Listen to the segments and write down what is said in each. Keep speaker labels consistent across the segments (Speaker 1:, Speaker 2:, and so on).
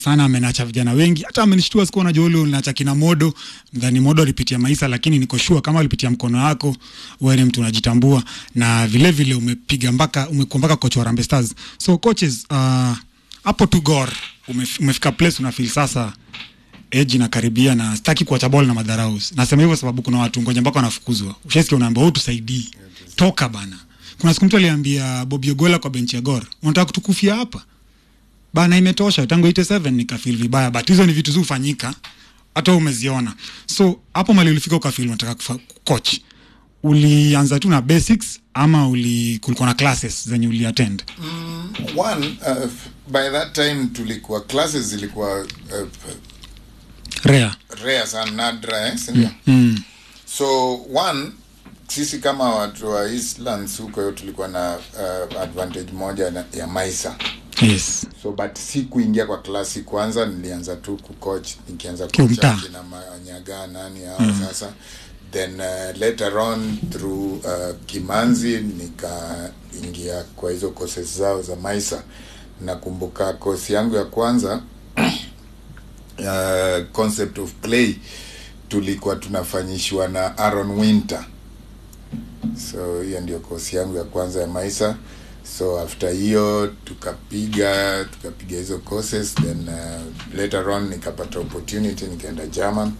Speaker 1: sana amenacha vijana wengi, hata amenishtua siku unajua ule unacha kina Modo, mdhani Modo alipitia maisha, lakini niko sure kama alipitia mkono wako, wewe ni mtu unajitambua, na vile vile umepiga mpaka umekuwa mpaka coach wa Harambee Stars. So coaches, uh, hapo tu Gor umef, umefika place una feel sasa age inakaribia na sitaki kuacha ball na madharau. Nasema hivyo sababu kuna watu ngoja mpaka wanafukuzwa. Ushasikia unaambiwa wewe tusaidii. Toka bana. Kuna siku mtu aliambia Bobby Ogola kwa benchi ya Gor, unataka kutukufia hapa? Bana imetosha tangu 87 nikafeel vibaya but hizo ni vitu zufanyika hata wewe umeziona. So hapo mali ulifika ukafeel unataka kufa- coach. Ulianza tu na basics ama uli kulikuwa na classes zenye uliattend?
Speaker 2: one uh, by that time tulikuwa classes zilikuwa uh,
Speaker 1: Rare.
Speaker 2: rare sana nadra eh, sindio
Speaker 1: Mm.
Speaker 2: so one sisi kama watu wa Eastlands huko hiyo tulikuwa na uh, advantage moja na, ya maisa
Speaker 1: Yes.
Speaker 2: so but si kuingia kwa klasi kwanza nilianza tu kucoach nikianza
Speaker 1: Kiumtaa.
Speaker 2: kucoach na manyaga nani hao mm. sasa then uh, later on through uh, kimanzi nikaingia kwa hizo courses zao za maisa nakumbuka kosi yangu ya kwanza uh, concept of play tulikuwa tunafanyishwa na Aaron Winter so hiyo ndio kosi yangu ya kwanza ya maisa so after hiyo tukapiga tukapiga hizo courses then uh, later on nikapata opportunity nikaenda German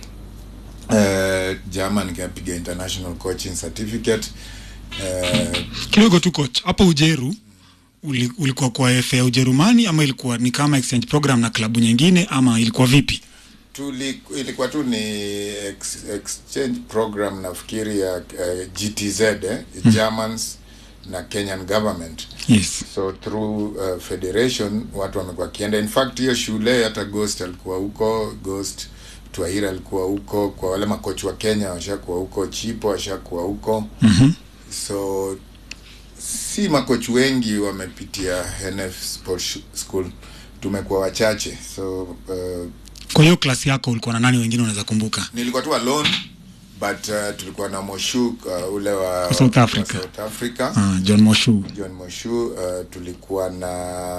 Speaker 2: uh, German nikapiga international coaching certificate uh,
Speaker 1: kidogo tu coach hapo ujeru uli, ulikuwa kwa FA ya ujerumani ama ilikuwa ni kama exchange program na klabu nyingine ama ilikuwa vipi
Speaker 2: tuli, ilikuwa tu ni ex, exchange program nafikiri ya uh, GTZ eh, Germans na Kenyan government
Speaker 1: yes
Speaker 2: so through uh, federation watu wamekuwa kienda in fact hiyo shule hata ghost alikuwa huko ghost twaira alikuwa huko kwa wale makochi wa kenya washakuwa huko chipo washakuwa huko
Speaker 1: mm-hmm.
Speaker 2: so si makochi wengi wamepitia nf sport Sh- school tumekuwa wachache so uh,
Speaker 1: kwa hiyo klasi yako ulikuwa na nani wengine unaweza kumbuka
Speaker 2: nilikuwa tu alone but uh, tulikuwa na moshuk uh, ule wa,
Speaker 1: South Africa.
Speaker 2: wa South Africa
Speaker 1: uh, john moshu
Speaker 2: John Moshu uh, tulikuwa na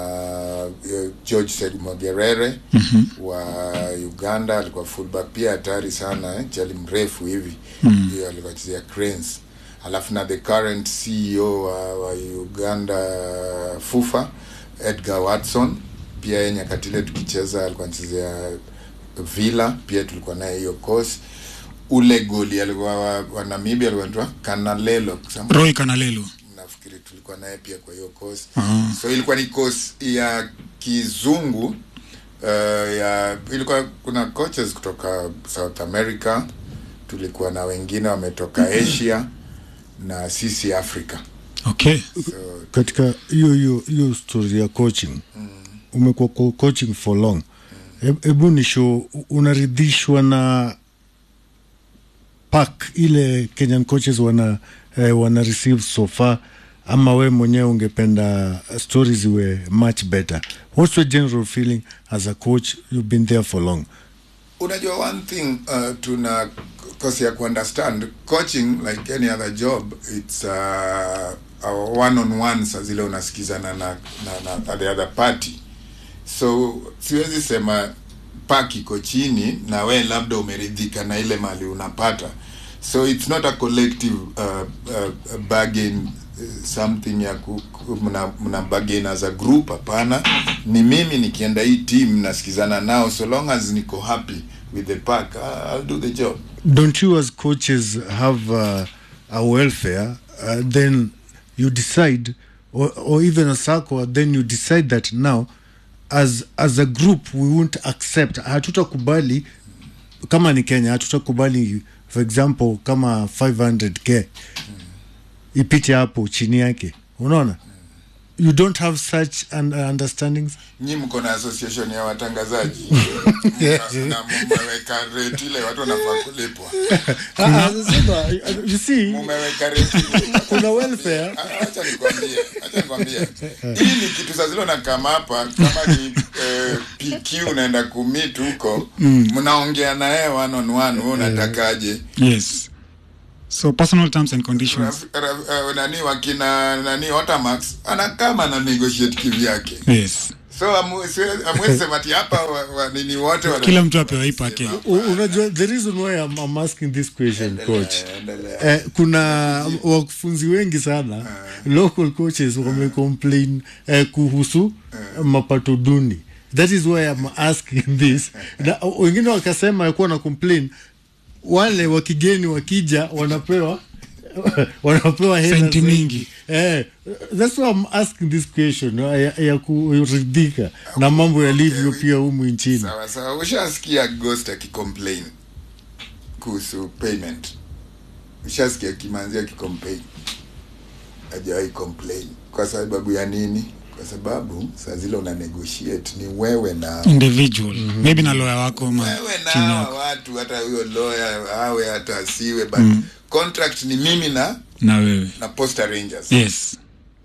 Speaker 2: uh, George Said Mogerere
Speaker 1: mm-hmm.
Speaker 2: wa Uganda alikuwa fullback pia hatari sana eh, chali mrefu hivi
Speaker 1: Mm.
Speaker 2: hiyo alikuwa chezea Cranes alafu na the current CEO wa, wa Uganda FUFA Edgar Watson pia yeye nyakati ile tukicheza alikuwa anachezea Villa pia tulikuwa naye hiyo course ule goli alikuwa wa, wa Namibia alikuwa anaitwa Kanalelo Some-
Speaker 1: roy kanalelo
Speaker 2: nafikiri tulikuwa naye pia kwa hiyo course
Speaker 1: Ah.
Speaker 2: so ilikuwa ni course ya kizungu uh, ya ilikuwa kuna coaches kutoka south america tulikuwa na wengine wametoka asia na sisi africa
Speaker 1: okay
Speaker 2: so
Speaker 3: katika hiyo hiyo hiyo story ya coaching umekuwa kwa coaching for long hebu ni show unaridhishwa na pack ile kenyan coaches wana eh, wana receive so far ama we mwenyewe ungependa stories ziwe much better what's your general feeling as a coach you've been there for long
Speaker 2: unajua one thing uh, tuna kosi ya kuunderstand coaching like any other job it's uh, a one on one sa zile unasikizana na, na, na the other party so siwezi sema pak iko chini na we labda umeridhika na ile mali unapata so it's not a collective uh, uh, bargain uh, something ya ku, ku, mna, mna bargain as a group hapana ni mimi nikienda hii team nasikizana nao so long as niko happy with the pack I- I'll do the job
Speaker 3: don't you as coaches have uh, a welfare uh, then you decide or, or even a circle then you decide that now as as a group we won't accept hatutakubali kama ni kenya hatutakubali for example kama 500k ipite hapo chini yake unaona you don't have such un understandings
Speaker 2: nyi mko na association ya watangazaji na na mumeweka rate ile watu wanafaa kulipwa
Speaker 3: Ah, ah, sasa, you see
Speaker 2: mumeweka rate ile.
Speaker 3: kuna welfare
Speaker 2: Ah, acha nikwambie acha nikwambie hii ni kitu saa zile unakama hapa kama ni eh, pq unaenda kumit huko mnaongea na yeye one on one wewe unatakaje
Speaker 1: yes so personal terms and conditions
Speaker 2: Raf- raf- eh, nani wakina nani otamax anakama na negotiate kivyake
Speaker 1: yes
Speaker 2: so amu- siwe- amwezi sema ati hapa wa- wa- nini wote wana-
Speaker 1: Kila mtu apewe ipa yake.
Speaker 2: Sema,
Speaker 3: U- unajua the reason why I'm, I'm asking this question coach
Speaker 2: endelea.
Speaker 3: eh, kuna wakufunzi wengi sana local coaches wamecomplain eh, kuhusu mapato duni that is why I'm asking this na wengine wakasema yakuwa na complain wale wa kigeni wakija wanapewa wanapewa hela
Speaker 1: Senti
Speaker 3: zaidi.
Speaker 1: mingi.
Speaker 3: eh, that's why I'm asking this question ya, ya kuridhika na mambo yalivyo pia humu nchini
Speaker 2: sawa sawa ushasikia ghost akicomplain kuhusu payment ushasikia kimanzi akicomplain hajawahi complain kwa sababu ya nini kwa sababu saa zile una negotiate ni wewe na
Speaker 1: individual maybe na lawyer wako ma
Speaker 2: wewe na
Speaker 1: timu
Speaker 2: hawa
Speaker 1: yako
Speaker 2: watu hata huyo lawyer awe hata asiwe but contract ni mimi na
Speaker 1: na wewe
Speaker 2: na posta rangers
Speaker 1: yes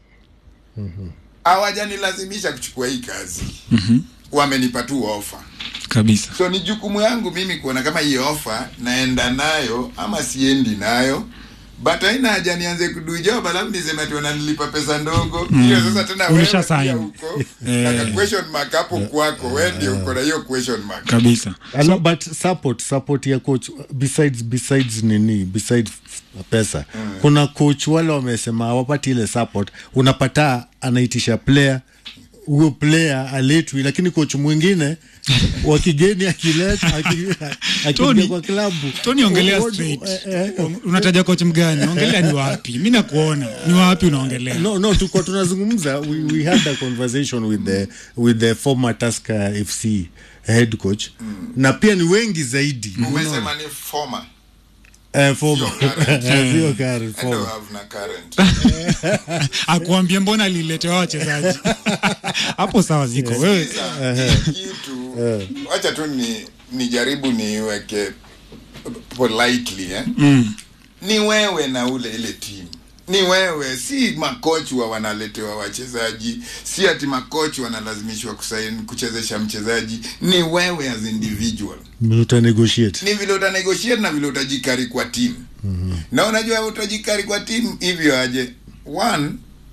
Speaker 2: hawajanilazimisha kuchukua hii kazi wamenipa tu ofa
Speaker 1: kabisa
Speaker 2: so ni jukumu yangu mimi kuona kama hii ofa naenda nayo ama siendi nayo but haina haja nianze kudujob alafu niseme ati wananilipa pesa ndogo hiyo sasa tena wewe
Speaker 1: Ulisha
Speaker 2: pia
Speaker 1: sign.
Speaker 2: uko
Speaker 1: Eh.
Speaker 2: na ka question mark hapo kwako wewe ndio uko na hiyo question mark
Speaker 1: kabisa
Speaker 3: so, but support support ya coach besides besides nini besides pesa mm. kuna coach wale wamesema hawapati ile support unapata anaitisha player huyo player aletwi lakini coach mwingine wa kigeni akileta aki- akija
Speaker 1: Tony,
Speaker 3: kwa klabu
Speaker 1: Tony ongelea
Speaker 3: Uone-
Speaker 1: straight
Speaker 3: eh, eh,
Speaker 1: unataja coach mgani ongelea ni wapi mi nakuona ni wapi unaongelea
Speaker 3: no no tuko tunazungumza we, we had a conversation with the with the former Tusker FC head coach na pia ni wengi zaidi
Speaker 2: umesema ni former
Speaker 3: Eh, former
Speaker 2: Sio current.
Speaker 3: sio current,
Speaker 2: I don't
Speaker 3: former
Speaker 2: have na current
Speaker 1: akuambia mbona aliletewa wachezaji hapo sawa ziko wewe
Speaker 2: Sasa, hii kitu wacha tu ni nijaribu niweke politely eh?
Speaker 1: mm.
Speaker 2: ni wewe na ule ile timu ni wewe si makochi wa wanaletewa wachezaji si ati makochi wanalazimishwa kusaini kuchezesha mchezaji ni wewe as individual
Speaker 3: uta negotiate
Speaker 2: ni vile utanegotiate na vile utajikari kwa timu mm-hmm. na unajua utajikari kwa timu hivyo aje one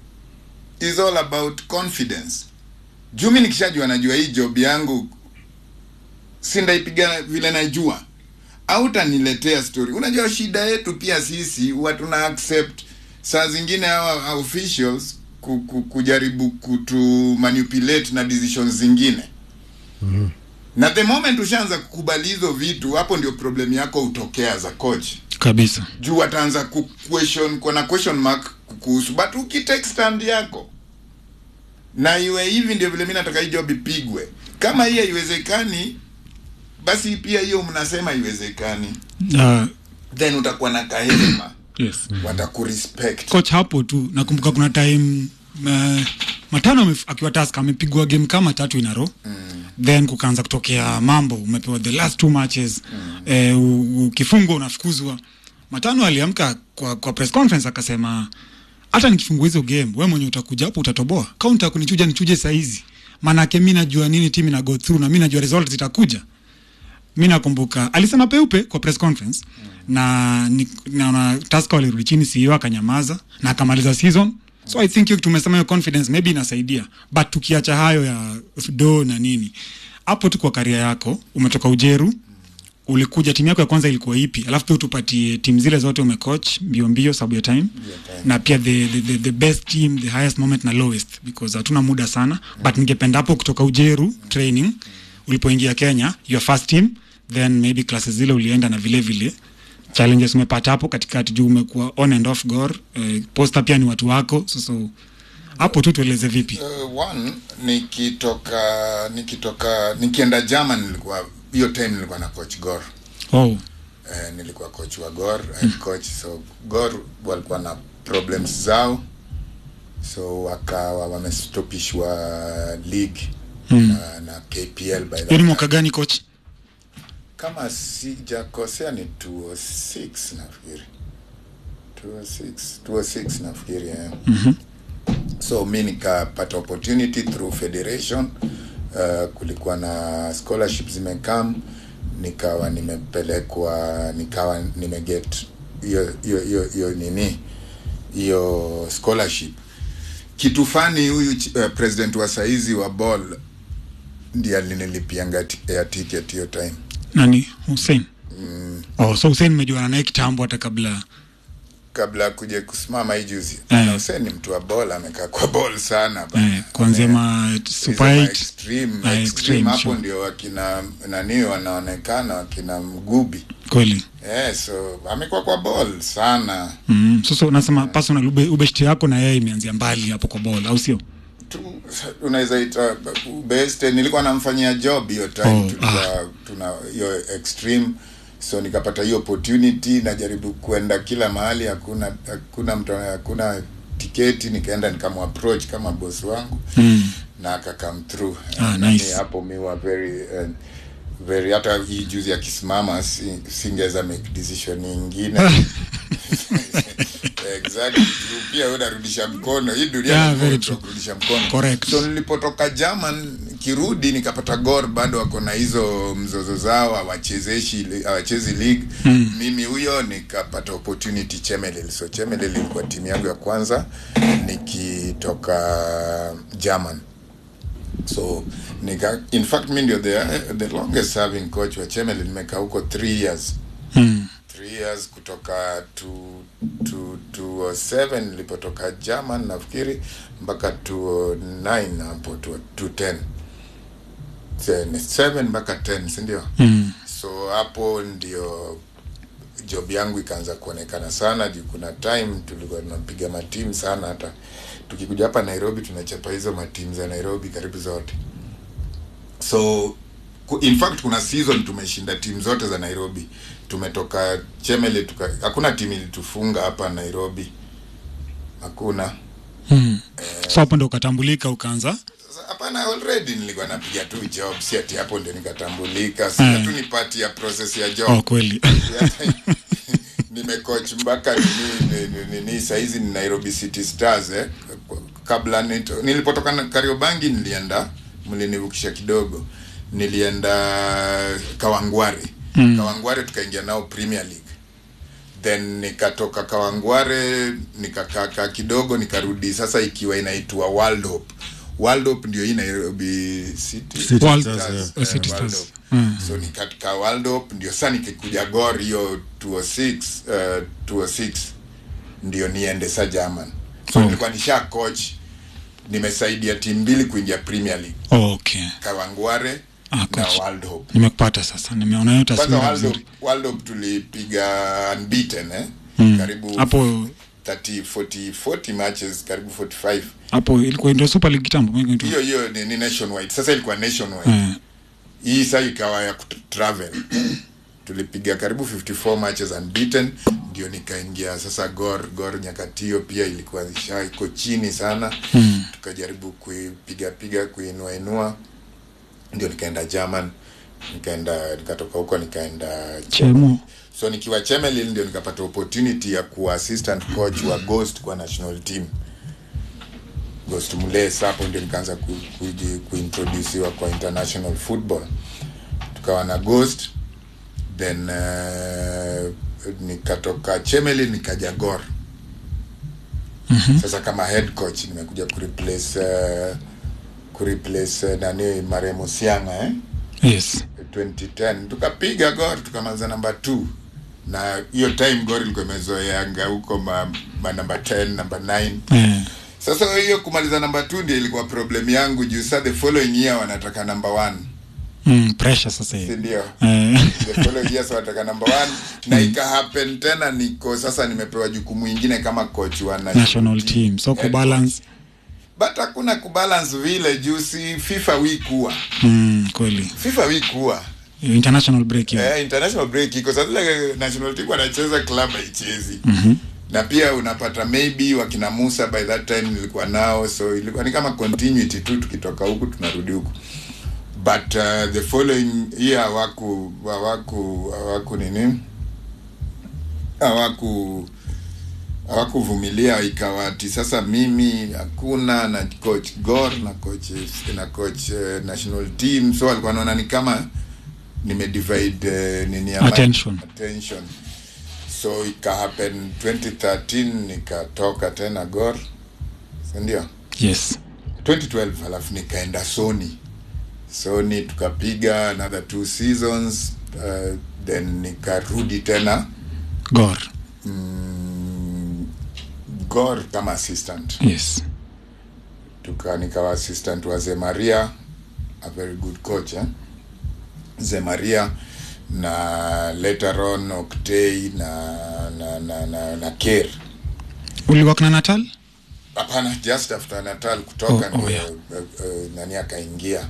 Speaker 2: is all about confidence juu mi nikishajua najua hii job yangu sindaipiga vile najua autaniletea story unajua shida yetu pia sisi huwa tuna accept saa zingine hawa officials ku, ku, kujaribu kutu manipulate na decisions zingine na the moment ushaanza kukubali hizo vitu hapo ndio problem yako hutokea za coach
Speaker 1: kabisa
Speaker 2: juu wataanza ku question kuna question mark kuhusu but ukitake stand yako na iwe hivi ndio vile mi nataka hii job ipigwe kama hii haiwezekani basi pia hiyo mnasema haiwezekani
Speaker 1: uh,
Speaker 2: then utakuwa na kahema
Speaker 1: yes
Speaker 2: watakurespect
Speaker 1: coach hapo tu nakumbuka kuna time uh, matano amef- akiwa task amepigwa game kama tatu in a row mm. then kukaanza kutokea mambo umepewa the last two matches mm. eh, u- ukifungwa unafukuzwa matano aliamka kwa, kwa press conference akasema hata nikifungua hizo game we mwenye utakuja hapo utatoboa kaunta kunichuja nichuje saizi maanake mi najua nini timu ina go through na mi najua result zitakuja mi nakumbuka alisema peupe kwa press conference mm. na ni- naona taska walirudi chini CEO akanyamaza na akamaliza season so i think hiyo tumesema hiyo confidence maybe inasaidia but tukiacha hayo ya do na nini hapo tu kwa karia yako umetoka ujeru ulikuja timu yako ya kwanza ilikuwa ipi alafu pia utupatie timu zile zote umecoach mbio mbio sababu ya time na pia the, the, the, the best team the highest moment na lowest because hatuna muda sana but ningependa hapo kutoka ujeru training ulipoingia kenya your first team then maybe classes zile ulienda na vile vile challenges umepata hapo katikati juu umekuwa on and off gor eh, posta pia ni watu wako so, so hapo tu tueleze vipi
Speaker 2: uh, one nikitoka nikitoka nikienda german nilikuwa hiyo time nilikuwa na coach gor
Speaker 1: oh
Speaker 2: eh, nilikuwa coach wa gor head coach so gor walikuwa na problems zao so wakawa wamestopishwa league
Speaker 1: Hmm.
Speaker 2: na, na kpl by
Speaker 1: hiyo
Speaker 2: that
Speaker 1: ni mwaka
Speaker 2: time.
Speaker 1: gani coach
Speaker 2: kama sijakosea ni 206 nafikiri 206 206 nafikiri yeah.
Speaker 1: Mhm.
Speaker 2: so mi nikapata opportunity through federation uh, kulikuwa na scholarship zimekam nikawa nimepelekwa nikawa nimeget hiyo hiyo hiyo hiyo nini hiyo scholarship kitu fani huyu ch- uh, president wa saizi wa ball ndiye alinilipianga ti- air ticket hiyo time
Speaker 1: nani Hussein oh, so Hussein mejuana naye kitambo hata kabla
Speaker 2: kabla ya kuja kusimama hii juzi
Speaker 1: Eh.
Speaker 2: na Hussein ni mtu wa bol amekaa kwa bol sana bana.
Speaker 1: eh, kuanzia
Speaker 2: Ame-
Speaker 1: ma
Speaker 2: hizo
Speaker 1: super
Speaker 2: ma
Speaker 1: 8
Speaker 2: extreme,
Speaker 1: Ah,
Speaker 2: extreme,
Speaker 1: extreme,
Speaker 2: hapo
Speaker 1: sure.
Speaker 2: ndio wakina nani wanaonekana wakina mgubi
Speaker 1: kweli
Speaker 2: eh, so amekuwa kwa ball sana
Speaker 1: mm. sasa unasema personal ube, ubeshti yako na yeye imeanzia mbali hapo kwa ball au sio
Speaker 2: tu unaweza ita best nilikuwa namfanyia job hiyo time
Speaker 1: Oh,
Speaker 2: tulikuwa tuna hiyo extreme so nikapata hiyo opportunity najaribu kuenda kila mahali hakuna hakuna mtu hakuna tiketi nikaenda nikamapproach kama boss wangu
Speaker 1: mm.
Speaker 2: na aka come through
Speaker 1: Ah,
Speaker 2: Na
Speaker 1: nice.
Speaker 2: mi hapo mi wa very uh, very hata hii juzi akisimama si, singeweza make decision nyingine exactly Juu pia wewe unarudisha mkono hii dunia
Speaker 1: Yeah,
Speaker 2: lazima
Speaker 1: very
Speaker 2: watu
Speaker 1: true.
Speaker 2: kurudisha mkono
Speaker 1: Correct.
Speaker 2: so nilipotoka German kirudi nikapata Gor bado wako na hizo mzozo zao hawachezeshi hawachezi league mm. mimi huyo nikapata opportunity Chemelil so Chemelil ilikuwa timu yangu ya kwanza nikitoka German so nika in fact mi ndio the, the longest serving coach wa Chemelil nimekaa huko 3 years
Speaker 1: Mm.
Speaker 2: three years kutoka to, to, to 7 nilipotoka German nafikiri mpaka to 9 hapo to, to 10 7 mpaka 10 si ndio
Speaker 1: Mm.
Speaker 2: so hapo ndio job yangu ikaanza kuonekana sana juu kuna time tulikuwa tunapiga matimu sana hata tukikuja hapa nairobi tunachapa hizo matimu za nairobi karibu zote so ku- in fact kuna season tumeshinda timu zote za nairobi tumetoka chemele tuka hakuna timu ilitufunga hapa nairobi hakuna
Speaker 1: Mm. so hapo ndo ukatambulika ukaanza
Speaker 2: Sasa, hapana already nilikuwa napiga tu job si ati hapo ndio nikatambulika sasa
Speaker 1: Mm.
Speaker 2: tu ni part ya process ya job
Speaker 1: oh, kweli
Speaker 2: nimecoach mpaka nini nini- nini sahizi ni Nairobi City Stars eh. Kabla nito, nilipotoka na Kariobangi nilienda mlinivukisha kidogo, nilienda Kawangware mm. Kawangware tukaingia nao Premier League then nikatoka Kawangware nikakaa kidogo nikarudi sasa ikiwa inaitwa World Hope. World Hope ndio hii Nairobi City,
Speaker 3: City
Speaker 1: World-
Speaker 3: Stars,
Speaker 1: eh,
Speaker 2: eh,
Speaker 1: City
Speaker 2: World
Speaker 1: Stars.
Speaker 2: Hope.
Speaker 1: Mm.
Speaker 2: so ni katika World Cup ndio sasa nikikuja Gor hiyo 206 uh, 206 ndio niende sa German so
Speaker 1: Oh.
Speaker 2: nilikuwa nisha coach nimesaidia timu mbili kuingia Premier League
Speaker 1: oh, okay
Speaker 2: Kawangware
Speaker 1: Ah,
Speaker 2: na
Speaker 1: coach.
Speaker 2: World Hope
Speaker 1: nimekupata sasa nimeona hiyo
Speaker 2: kwanza
Speaker 1: taswira
Speaker 2: World Hope,
Speaker 1: vizuri
Speaker 2: World Hope tulipiga unbeaten eh
Speaker 1: Mm.
Speaker 2: karibu
Speaker 1: hapo
Speaker 2: 30 40 40 matches karibu 45
Speaker 1: hapo ilikuwa ndio super league kitambo mimi ndio
Speaker 2: hiyo hiyo ni, ni nationwide sasa ilikuwa nationwide
Speaker 1: eh
Speaker 2: hii saa ikawa ya kutravel tulipiga karibu 54 matches unbeaten ndio nikaingia sasa gor gor nyakati hiyo pia ilikuwa isha iko chini sana
Speaker 1: Mm.
Speaker 2: tukajaribu kuipiga piga kuinua inua ndio nikaenda german nikaenda nikatoka huko nikaenda
Speaker 1: chemo
Speaker 2: so nikiwa chemelil ndio nikapata opportunity ya kuwa assistant coach wa ghost kwa national team ghost mles hapo ndio nikaanza ku, kuji- kuintroduciwa kwa international football tukawa na ghost then uh, nikatoka chemelil nikaja gor
Speaker 1: Mhm.
Speaker 2: sasa kama head coach nimekuja kureplace uh, kureplace uh, nani maremo sianga eh?
Speaker 1: yes
Speaker 2: 2010 tukapiga gor tukamaliza namba 2 na hiyo time gor ilikuwa imezoeanga huko ma, ma namba 10 namba 9
Speaker 1: eh
Speaker 2: sasa hiyo kumaliza namba 2 ndio ilikuwa problem yangu juu sa the following year wanataka namba 1
Speaker 1: mm, pressure sasa
Speaker 2: si
Speaker 1: hivi
Speaker 2: ndio
Speaker 1: eh
Speaker 2: the following year so wanataka namba 1 na ika happen tena niko sasa nimepewa jukumu ingine kama coach wa national,
Speaker 1: national team so
Speaker 2: Head
Speaker 1: kubalance
Speaker 2: but hakuna kubalance vile juu si FIFA week huwa
Speaker 1: mm, kweli
Speaker 2: FIFA week huwa
Speaker 1: international break hiyo
Speaker 2: Eh, international break iko sasa ile national team wanacheza club haichezi
Speaker 1: Mhm.
Speaker 2: na pia unapata maybe wakina Musa by that time nilikuwa nao so ilikuwa ni kama continuity tu tukitoka huku tunarudi huku but uh, the following year hawaku hawaku hawaku nini hawaku hawakuvumilia ikawa ati sasa mimi hakuna na coach Gor na coach na coach uh, national team so walikuwa wanaona ni kama nimedivide uh, nini ya
Speaker 1: Attention.
Speaker 2: attention so ika happen 2013 nikatoka tena Gor si ndio
Speaker 1: yes
Speaker 2: 2012 halafu nikaenda Sony sony tukapiga another two seasons uh, then nikarudi tena
Speaker 1: gor
Speaker 2: mm, gor kama assistant
Speaker 1: yes
Speaker 2: tuka nikawa assistant wa zemaria a very good coach eh? zemaria na later on octay na na na, na, na ker
Speaker 1: uliwak na natal
Speaker 2: hapana just after natal kutoka
Speaker 1: Oh, oh,
Speaker 2: ndio
Speaker 1: yeah.
Speaker 2: uh, uh, nani akaingia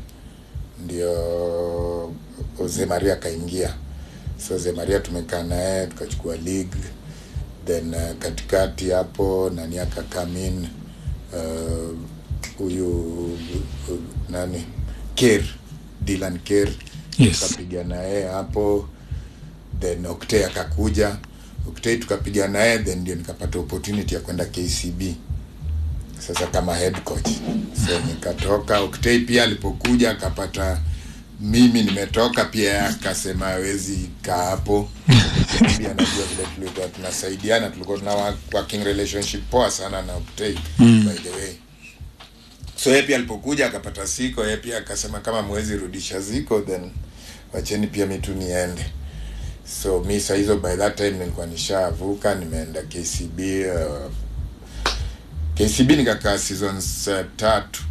Speaker 2: ndio zemaria akaingia so zemaria tumekaa naye tukachukua league then uh, katikati hapo nani akakamin uh, huyu uh, nani ker dylan ker
Speaker 1: Yes.
Speaker 2: tukapiga naye hapo then octay akakuja octay tukapiga naye then ndio nikapata opportunity ya kwenda kcb sasa kama head coach so nikatoka octay pia alipokuja akapata mimi nimetoka pia yeye akasema hawezi kaa hapo pia najua vile tulikuwa tunasaidiana tulikuwa tuna wa- working relationship poa sana na octay mm. by the way so yeye pia alipokuja akapata siko yeye pia akasema kama mwezi rudisha ziko then wacheni pia mi tu niende so mi saa hizo by that time nilikuwa nishavuka nimeenda kcb uh, kcb nikakaa seasons uh, tatu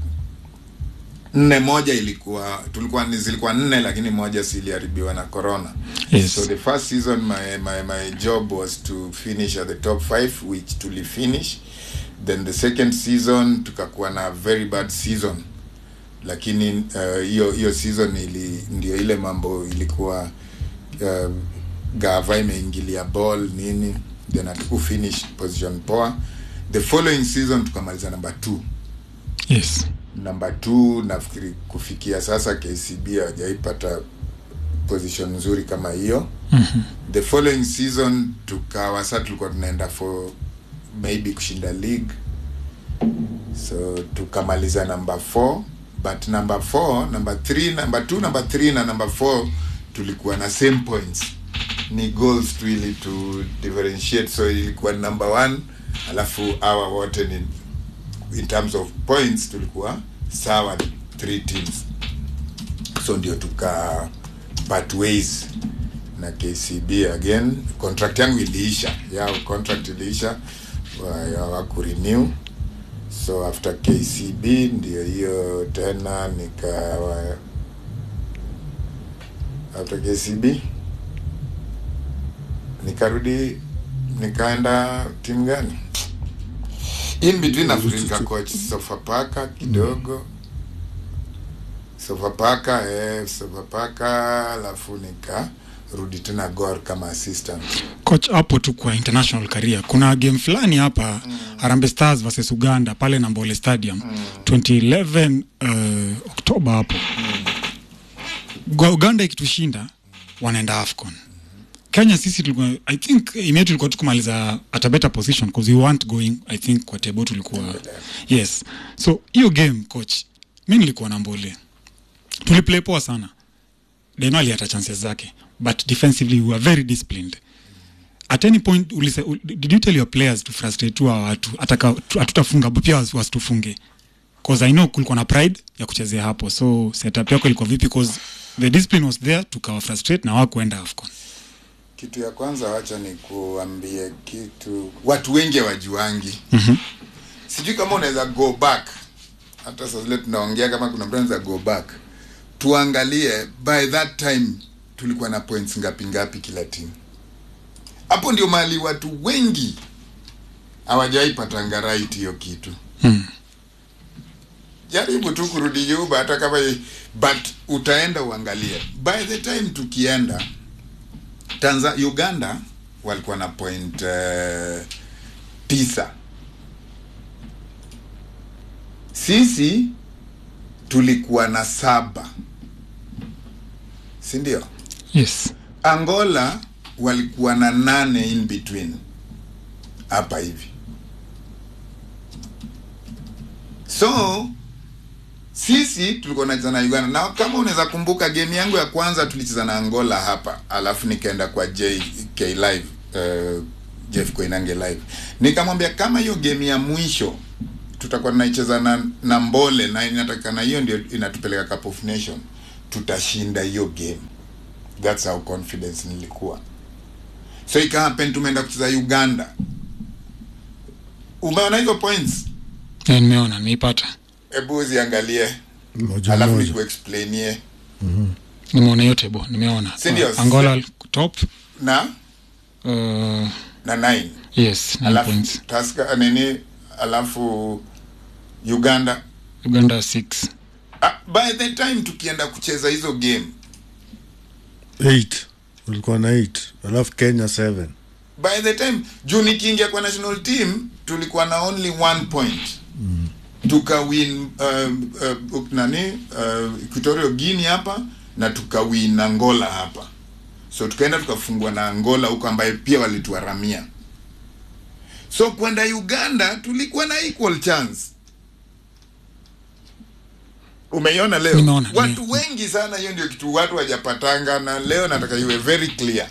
Speaker 2: nne moja ilikuwa tulikuwa ni- zilikuwa nne lakini moja siliharibiwa na corona
Speaker 1: Yes.
Speaker 2: so the first season my, my, my job was to finish at the top five which tulifinish then the second season tukakuwa na very bad season lakini uh, hiyo hiyo season ili ndio ile mambo ilikuwa uh, gava imeingilia ball nini then hatukufinish position poa the following season tukamaliza number two
Speaker 1: yes
Speaker 2: number two nafikiri kufikia sasa kcb hawajaipata position nzuri kama hiyo
Speaker 1: Mhm.
Speaker 2: the following season tukawa sa tulikuwa tunaenda for maybe kushinda league so tukamaliza number four but number four number three number two number three na number four tulikuwa na same points ni goals tu ili to differentiate so ilikuwa number one alafu awa wote ni in terms of points tulikuwa sawa three teams so ndio tuka part ways na kcb again contract yangu iliisha yao contract iliisha wa- hawakurenew so after kcb ndio hiyo tena nikawa after kcb nikarudi nikaenda timu gani in between nafikiri nikacoach sofapaka kidogo sofapaka eh, sofapaka alafu nikarudi tena gor kama assistant
Speaker 1: coach hapo tu kwa international career kuna game fulani hapa mm. Harambee Stars versus Uganda pale Nambole Stadium mm. 2011 uh, Oktoba hapo mm. Uganda ikitushinda wanaenda AFCON Kenya sisi tulikuwa I think imetu tulikuwa tukumaliza at a better position because we weren't going I think kwa table tulikuwa yes so hiyo game coach mi nilikuwa na Mbole tuliplay poa sana Deno alihata chances zake but defensively we were very disciplined at any point ulise, ul, did you tell your players to frustrate tu hawa watu ataka hatutafunga pia wasi- wasitufunge cause I know kulikuwa na pride ya kuchezea hapo so setup yako ilikuwa vipi cause the discipline was there tukawa frustrate na wakuenda AFCON
Speaker 2: kitu ya kwanza wacha ni kuambie kitu watu wengi hawajuangi
Speaker 1: Mhm.
Speaker 2: sijui kama unaweza go back hata saa zile tunaongea kama kuna mtu anaweza go back tuangalie by that time tulikuwa na points ngapi ngapi kila timu hapo ndio mahali watu wengi hawajaipatanga right hiyo kitu
Speaker 1: hmm.
Speaker 2: jaribu tu kurudi nyuma hata kama but utaenda uangalie by the time tukienda Tanza, uganda walikuwa na point uh, tisa sisi tulikuwa na saba si ndio
Speaker 1: yes
Speaker 2: angola walikuwa na nane in between hapa hivi so sisi tulikuwa tunacheza na uganda na kama unaweza kumbuka game yangu ya kwanza tulicheza na angola hapa alafu nikaenda kwa jk live uh, jeff koinange live nikamwambia kama hiyo game ya mwisho tutakuwa tunaicheza na, na mbole na inatakikana hiyo ndio inatupeleka cup of nation tutashinda hiyo game that's how confidence nilikuwa so ikahappen tumeenda kucheza uganda umeona hizo points
Speaker 1: Eh, nimeona nimeipata
Speaker 2: hebu uziangalie
Speaker 3: moja
Speaker 2: alafu
Speaker 3: moja
Speaker 2: nikuexplainie
Speaker 1: nimeona yote bo nimeona
Speaker 2: Si ndio?
Speaker 1: Uh, angola top
Speaker 2: na
Speaker 1: uh,
Speaker 2: na nine
Speaker 1: yes nine
Speaker 2: alafu
Speaker 1: points
Speaker 2: taska nini alafu uganda
Speaker 1: uganda 6
Speaker 2: ah, by the time tukienda kucheza hizo game
Speaker 3: 8 ulikuwa na 8 alafu kenya 7
Speaker 2: by the time juu nikiingia kwa national team tulikuwa na only one point mm. tukawin um, uh, nani uh, equatorial guinea hapa na tukawin angola hapa so tukaenda tukafungwa na angola huko ambaye pia walituharamia so kwenda uganda tulikuwa na equal chance umeiona leo
Speaker 1: Nimeona,
Speaker 2: watu
Speaker 1: nime-
Speaker 2: wengi sana hiyo ndio kitu watu wajapatanga na leo nataka iwe very clear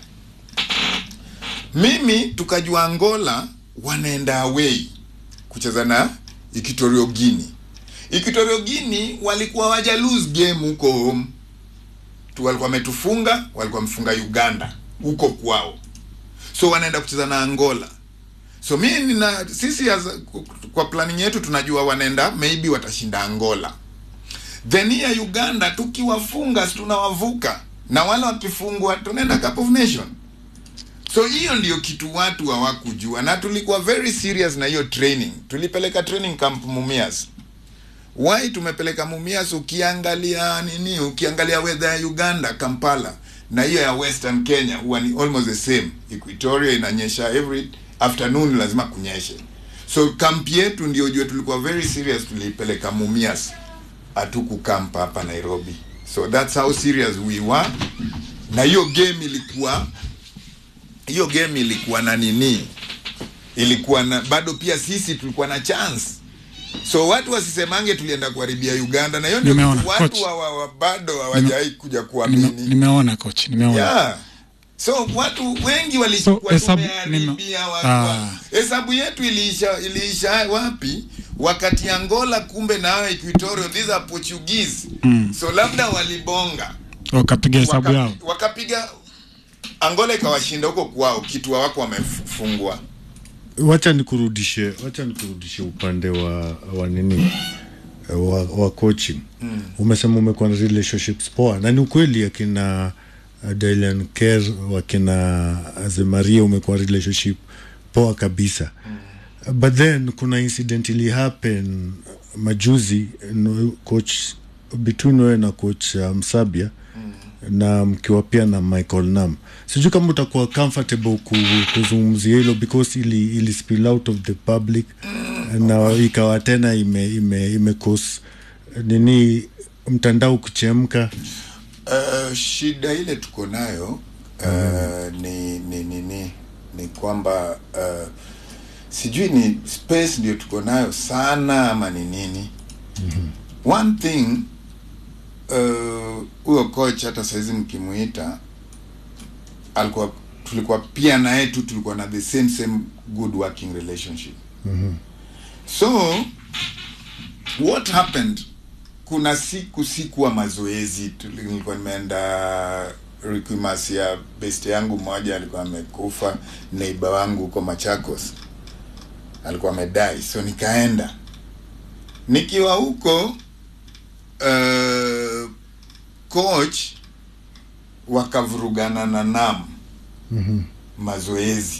Speaker 2: mimi tukajua angola wanaenda away kucheza na Equatorial Guinea. Equatorial Guinea walikuwa waja lose game huko home tu, walikuwa wametufunga, walikuwa wamefunga Uganda huko kwao, so wanaenda kucheza na Angola. So mimi nina sisi as, kwa planning yetu tunajua wanaenda maybe watashinda Angola, then ya Uganda tukiwafunga si tunawavuka, na wale wakifungwa tunaenda Cup of Nation so hiyo ndio kitu watu hawakujua na tulikuwa very serious na hiyo training tulipeleka training camp mumias why tumepeleka mumias ukiangalia nini ukiangalia weather ya uganda kampala na hiyo ya western kenya huwa ni almost the same equatoria inanyesha every afternoon lazima kunyeshe so camp yetu ndio jua tulikuwa very serious tuliipeleka mumias hatukukamp hapa nairobi so that's how serious we were na hiyo game ilikuwa hiyo game ilikuwa na nini ilikuwa na bado pia sisi tulikuwa na chance so watu wasisemange tulienda kuharibia uganda na hiyo ndio
Speaker 1: Nimeona,
Speaker 2: kitu watu
Speaker 1: coach.
Speaker 2: wa, wa, bado hawajawai kuja
Speaker 1: Nime,
Speaker 2: kuamini
Speaker 1: nimeona coach nimeona
Speaker 2: yeah. so watu wengi
Speaker 1: So,
Speaker 2: walikuwa
Speaker 1: hesabu-
Speaker 2: tumeharibia
Speaker 1: nime-
Speaker 2: watu
Speaker 1: ah.
Speaker 2: hesabu yetu iliisha iliisha wapi wakati angola kumbe na hao equatorio these are portuguese
Speaker 1: Mm.
Speaker 2: so labda walibonga
Speaker 1: wakapiga hesabu
Speaker 2: Waka-
Speaker 1: yao
Speaker 2: wakapiga angola ikawashinda huko kwao kitu hawako wamefungwa
Speaker 3: wacha nikurudishe wacha nikurudishe upande wa wa nini wa, wa coaching mm. umesema umekuwa na relationships poa na ni ukweli akina uh, Dylan Kerr wakina Azemaria umekuwa relationship poa kabisa mm. but then kuna incident ili happen majuzi no, coach between wewe na coach uh, Msabia na mkiwa pia na Michael Nam. Sijui kama utakuwa comfortable ku, kuzungumzia hilo because ili, ili spill out of the public na ikawa tena ime, ime, ime cause nini mtandao kuchemka.
Speaker 2: uh, shida ile tuko nayo uh, ni, ni, ni, ni, ni kwamba uh, sijui ni space ndio tuko nayo sana ama ni nini mm-hmm. one thing uh, huyo coach hata saizi mkimuita alikuwa tulikuwa pia naye tu tulikuwa na the same same good working relationship
Speaker 3: Mhm.
Speaker 2: so what happened kuna siku sikuwa mazoezi tuli- nilikuwa nimeenda requimas ya best yangu mmoja alikuwa amekufa neiba wangu huko machakos alikuwa amedai so nikaenda nikiwa huko uh, coach wakavurugana na nam
Speaker 3: Mhm.
Speaker 2: mazoezi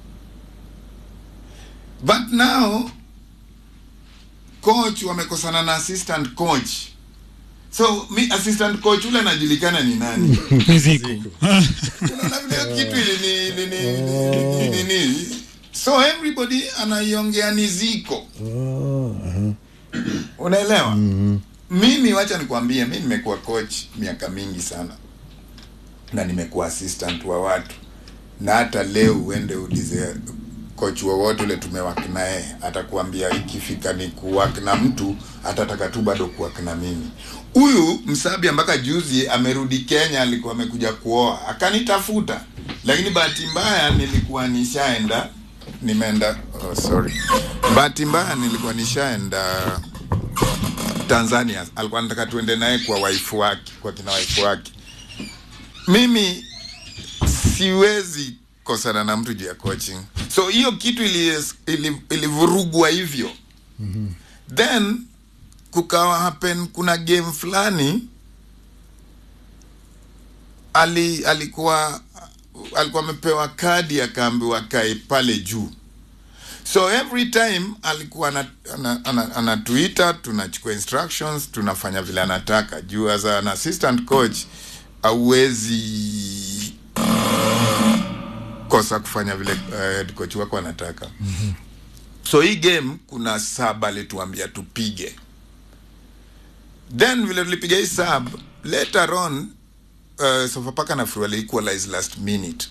Speaker 2: but now coach wamekosana na assistant coach so mi assistant coach ule anajulikana ni nani
Speaker 1: miziko
Speaker 2: unaona vile kitu ili ni, ni, ni, ni, ni, ni, ni. so everybody anaiongea ni ziko
Speaker 3: Oh, aha.
Speaker 2: unaelewa
Speaker 3: Mhm.
Speaker 2: mimi wacha nikwambie mi nimekuwa coach miaka mingi sana na nimekuwa assistant wa watu na hata leo uende ulize coach wowote ule tumewak naye atakuambia ikifika ni kuwak na mtu atataka tu bado kuwak na mimi huyu msabia mpaka juzi amerudi kenya alikuwa amekuja kuoa akanitafuta lakini bahati mbaya nilikuwa nishaenda nimeenda oh, sorry bahati mbaya nilikuwa nishaenda Tanzania alikuwa anataka tuende naye kwa waifu wake, kwa kina waifu wake. Mimi siwezi kosana na mtu juu ya coaching, so hiyo kitu ili- ili- ilivurugwa hivyo then kukawa happen kuna game fulani ali alikuwa alikuwa amepewa kadi akaambiwa kae pale juu so every time alikuwa anatuita ana, ana, anatuita, tunachukua instructions tunafanya vile anataka juu as an assistant coach auwezi kosa kufanya vile uh, head coach wako anataka mm-hmm. so hii game kuna sub alituambia tupige then vile tulipiga hii sub later on uh, sofapaka na wali equalize last minute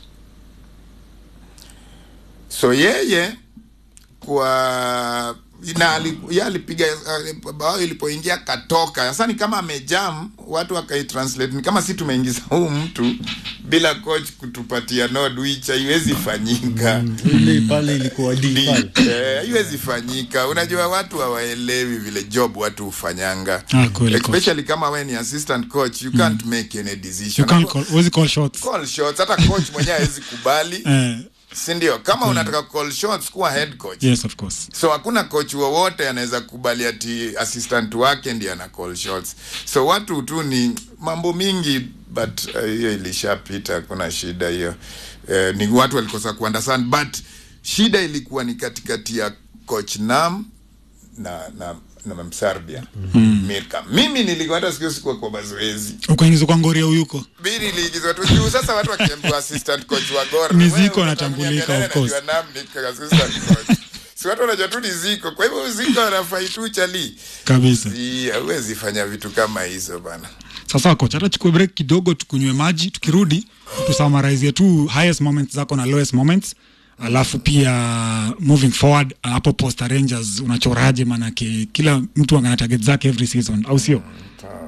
Speaker 2: so yeye kwa na ali- ye alipiga uh, bao ilipoingia katoka sasa ni kama amejam watu wakaitranslate ni kama si tumeingiza huu mtu bila coach kutupatia nod which haiwezi fanyika
Speaker 3: ile pale ilikuwa
Speaker 2: Di-
Speaker 3: D pale.
Speaker 2: eh, haiwezi fanyika unajua watu hawaelewi vile job watu hufanyanga
Speaker 1: Ah, kweli, coach.
Speaker 2: especially kama we ni assistant coach you can't make any
Speaker 1: You
Speaker 2: decision
Speaker 1: can't call, huwezi call shots.
Speaker 2: call shots hata coach mwenyewe hawezi kubali
Speaker 1: Eh,
Speaker 2: si ndio kama unataka call shots kuwa head coach
Speaker 1: yes, of course.
Speaker 2: so hakuna coach wowote anaweza kubali ati assistant wake ndiye ana call shots so watu tu ni mambo mingi but uh, hiyo ilishapita kuna shida hiyo uh, ni watu walikosa kuunderstand but shida ilikuwa ni katikati ya coach nam na na na msarbia mm. mirka mimi nilikuwa hata siku sikuwa kwa mazoezi
Speaker 1: ukaingizwa kwa ngoria uyuko
Speaker 2: bili iliingizwa tu juu sasa watu wakiambiwa assistant coach wa Gor
Speaker 1: Ni
Speaker 2: wewe
Speaker 1: Ziko
Speaker 2: unataka
Speaker 1: anatambulika,
Speaker 2: kuniambia
Speaker 1: of course.
Speaker 2: nani anajua Nam ni assistant coach si watu wanajua tu ni Ziko kwa hivyo Ziko anafai tu chali
Speaker 1: kabisa
Speaker 2: si hawezi fanya vitu kama hizo bana
Speaker 1: sasa kocha hata chukue break kidogo tukunywe maji tukirudi tusummarize tu highest moments zako na lowest moments alafu pia moving forward hapo posta rangers unachoraje manake kila mtu ana target zake every season au sio
Speaker 2: Sawa.